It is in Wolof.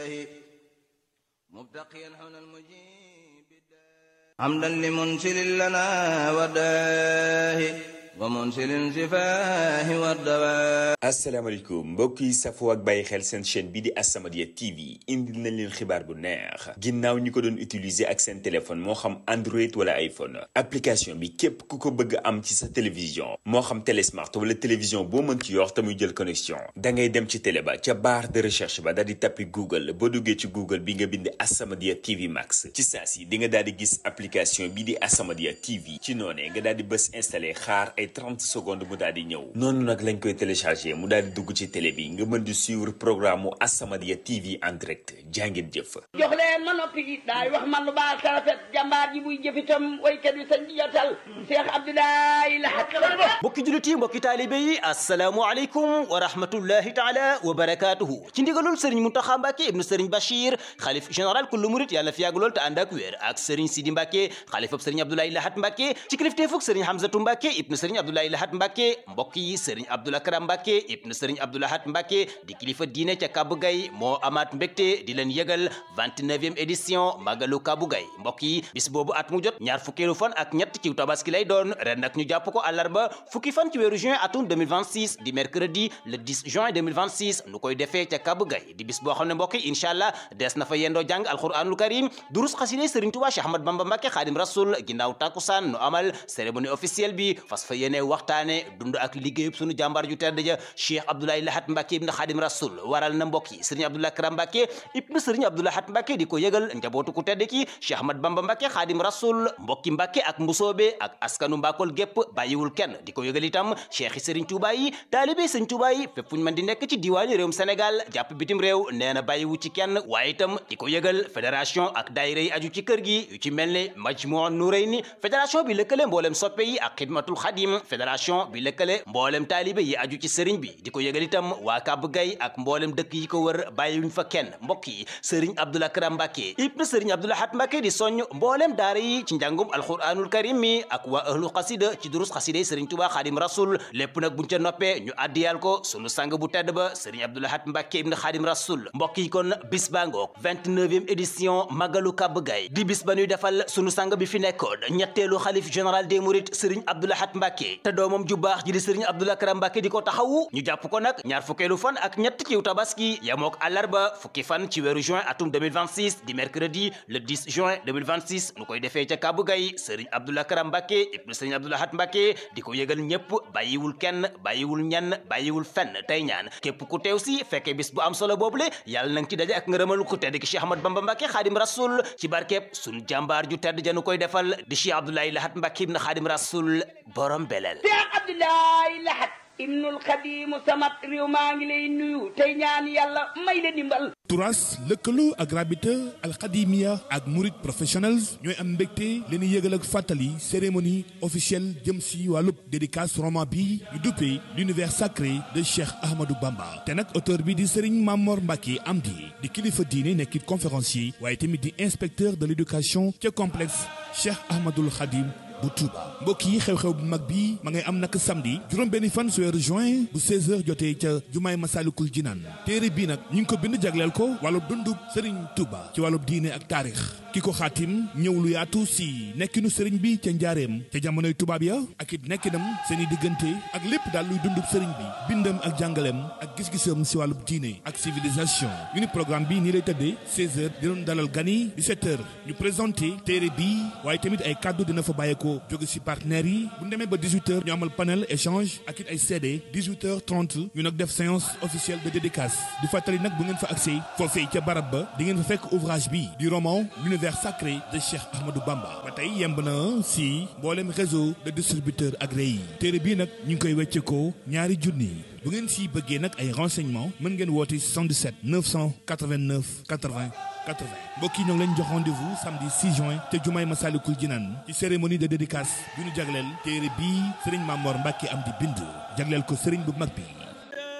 مبتقيا حول المجيب حمدا لمنسل لنا وداه ومنسل سفاه والدواء asalaamaaleykum mbokk yi safoo ak bàyyi xel seen chaîne bii di As-Samadiyya TV indil nañ leen xibaar bu neex ginnaaw ñi ko doon utiliser ak seen téléphone moo xam Android wala iPhone application bi képp ku ko bëgg am ci sa télévision moo xam télé smart wala télévision boo mën ci yor te muy jël connexion da ngay dem ci télé ba ca barre de recherche ba daal di tappi Google boo duggee ci Google bi nga bind As-Samadiyya TV Max ci saa si di nga daal di gis application bii di As-Samadiyya TV ci noonee nga daal di bës installé xaar ay 30 secondes mu daal di ñëw noonu nag lañ koy téléchargé mu daal di dugg ci télé bi nga mën di suivre programme mu As-Samadiyya TV en direct jàngeen jëf jox leen ma noppi daay wax man lu baax sarafet jàmbaar ji buy jëfitam waykat bi sañ di jotal Cheikh Abdoulaye Lahat mbokki jullit yi mbokki taalibe yi asalaamualeykum wa rahmatullahi taala wa barakaatuhu ci ndigalul sëriñ Muntaxa Mbàkke ibnu sëriñ Bachir xalif général kullu murit yàlla fi yàgg lool te ànd ak wér ak sëriñ Sidi Mbàkke xalifab sëriñ Abdoulaye Lahat Mbàkke ci kilifteefug sëriñ Hamzatu Mbàkke ibnu sëriñ Abdoulaye Lahat Mbàkke mbokk yi sëriñ Abdoul Akram Mbàkke ibnu sëriñ Abdoul Lahat Mbàkke di kilifa diine ca Kabu Gay moo amaat mbégte di leen yëgal 29e édition Magalu Kabu Gay mbokk yi bis boobu at mu jot ñaar fukkeelu fan ak ñett ci tabaski lay doon ren nag ñu jàpp ko àllarba fukki fan ci weeru juin atum 2026 di mercredi le 10 juin 2026 nu koy defee ca Kabu Gay di bis boo xam ne mbokk yi incha allah des na fa yendoo jàng alquranul karim durus xaside Sëriñ Tuubaa Cheikh Ahmad Bamba Mbàkke Xaadim Rasul ginnaaw takkusaan nu amal cérémonie officielle bi fas fa yéene waxtaane dund ak liggéeyub sunu jàmbaar ju tedd ja Cheikh Abdoulaye Lahat Mbàkke ibn Xaadim Rasul waral na mbokk yi Sëriñ Abdoulaye Karam Mbàkke ibn Sëriñ Abdoul Lahat Mbàkke di ko yëgal njabootu ku tedd ki Cheikh Ahmad Bamba Mbàkke Xaadim Rasul mbokki Mbàkke ak mbusoobe ak askanu Mbakol gépp bàyyiwul kenn di ko yëgal itam cheikh yi Sëriñ Tuubaa yi taalibe Sëriñ Tuubaa yi fépp fu ñu mën di nekk ci diwaani réewum Sénégal jàpp bitim réew nee na bàyyiwu ci kenn waaye itam di ko yëgal fédération ak daayira yi aju ci kër gi yu ci mel ne Majmuu Nurayni fédération bi lëkkale mboolem soppe yi ak xidmatul xadim fédération bi lëkkale mboolem taalibe yi aju ci sëriñ bi di ko yëgal itam waa Kabu Gay ak mboolem dëkk yi ko wër bàyyiwuñ fa kenn mbokk yi Sëriñ Abdoul Akram Mbàkke ibn Sëriñ Abdoul Lahat Mbàkke di soññ mboolem daara yi ci njàngum alquranul karim mi ak waa ahlu xasida ci durus xasida yi Sëriñ Tuubaa Xaadim Rasul lépp nag buñ ca noppee ñu addiyal ko sunu sang bu tedd ba Sëriñ Abdoul Lahat Mbàkke ibn Xaadim Rasul mbokk yi kon bis baa ngoog 29e édition Magalu Kabu Gay di bis ba ñuy defal sunu sang bi fi nekkoon ñetteelu xalif général des mourides Sëriñ Abdoul Lahat Mbàkke te doomam ju baax ji di Sëriñ Abdoul Akram Mbàkke di ko taxawu ñu jàpp ko nag ñaar fukkeelu fan ak ñett ciw tabaski yamook àllarba fukki fan ci weeru juin atum 2026 di mercredi le 10 juin 2026 nu koy defee ca Kabu Gay Sëriñ Abdoul Akram Mbàkke ibnu Sëriñ Abdoul Lahat Mbàkke di ko yëgal ñépp bàyyiwul kenn bàyyiwul ñenn bàyyiwul fenn tey ñaan képp ku teew si fekkee bis bu am solo boobule yàlla nang ci daje ak ngërëmal ku tedd ki Cheikh Ahmad Bamba Mbàkke Xaadim Rasul ci barkeeb sun jàmbaar ju tedd janu koy defal di Cheikh Abdoulaye Lahat Mbàkke ibnu Xaadim Rasul borom belel Cheikh Abdoulaye Lahat ibnul Xadimu Samat réew maa ngi lay nuyu tey ñaan yàlla may la dimbal turas lëkkaloo ak rabita alxadimia ak murid professionnels ñooy am mbégte leen yëgal ak fàttali cérémonie officielle jëm si wàllub dédicace roman bi ñu duppee l'univers sacré de Cheikh Ahmadou Bamba te nag auteur bi di Serigne Mamor Mbacke Amdi di kilifa diine nekkit conférencier waaye tamit di inspecteur de l'éducation ca complexe Cheikh Ahmadoul Khadim bu Touba mbokk yi xew-xew bu mag bi ma ngay am nag samedi juróom benn fan su weeru juin bu 16h jotee ca jumaay Masalikul Jinaan téere bii nag ñu ngi ko bind jagleel ko wàllub dundub Serigne Touba ci wàllub diine ak taarix ki ko xaatim ñëw lu yaatu si nekkinu Serigne bi ca njaareem ca jamonoy tubaab ya ak it nekkinam seen i diggante ak lépp daal luy dundub Serigne bi bindam ak jàngaleem ak gis-gisam si wàllub diine ak civilisation ñu ni programme bi nii lay tëddee 16h di doon dalal gan yi 17h ñu présenté téere bi waaye tamit ay kàddu dina fa bàyyeekoo jóge ci partenaires yi bu ñu demee ba 18h ñu amal panel échange ak it ay CD 18h30 ñu nag def séance officielle de dédicace di fàttali nag bu ngeen fa accès foofee ca barab ba di ngeen fa fekk ouvrage bi di roman l'univers sacré de Cheikh Ahmadou Bamba ba tey yemb na si mboolem réseau de distributeurs agréés yi téere bii nag ñu ngi koy wecceekoo ñaari junni bu ngeen si bëggee nag ay renseignements mën ngeen woote 77 989 80 80 mbokk yi ñoo ngi leen jox rendez-vous samedi 6 juin te jumaay Masalikul Jinaan ci cérémonie de dédicace bi ñu jagleel téere bii Serigne Mamor Mbacke am di bind jagleel ko Serigne bu mag bi